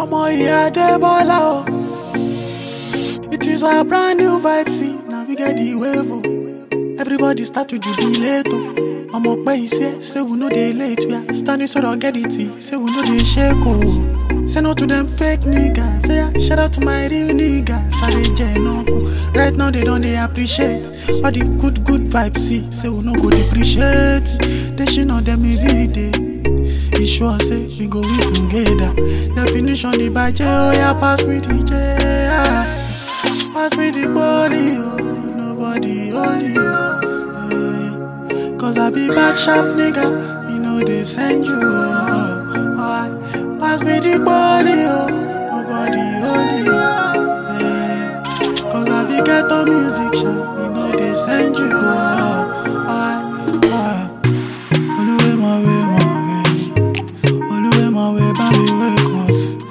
Ọmọ ìyá Adébọ́lá o. It is a brand new vibe, see, now we get the wave o. Everybody start to jubilate o. Ọmọ pẹ́ iṣẹ́, say we no dey late, we are standing so don't get it, say we no dey shake o. Say no to them fake niggas, say yeah, shout out to my real niggas, I dey jẹ náà Right now they don't dey appreciate all the good good vibes, see, say we no go depreciate. They shit on them every day. E sure say we go win together. Definition the budget, oh yeah, pass me the J. ah. Pass me the body, oh, nobody only you. Yeah. Cause I be bad sharp nigga, me know they send you. Oh, alright. Pass me the body, oh, nobody only you. Yeah. Cause I be ghetto music, sharp, me know they send you. Oh, alright. alright. Olúwẹ̀ máa wẹ̀ máa wẹ̀. Olúwẹ̀ máa wẹ̀ bá mi wẹ̀ kàn sí.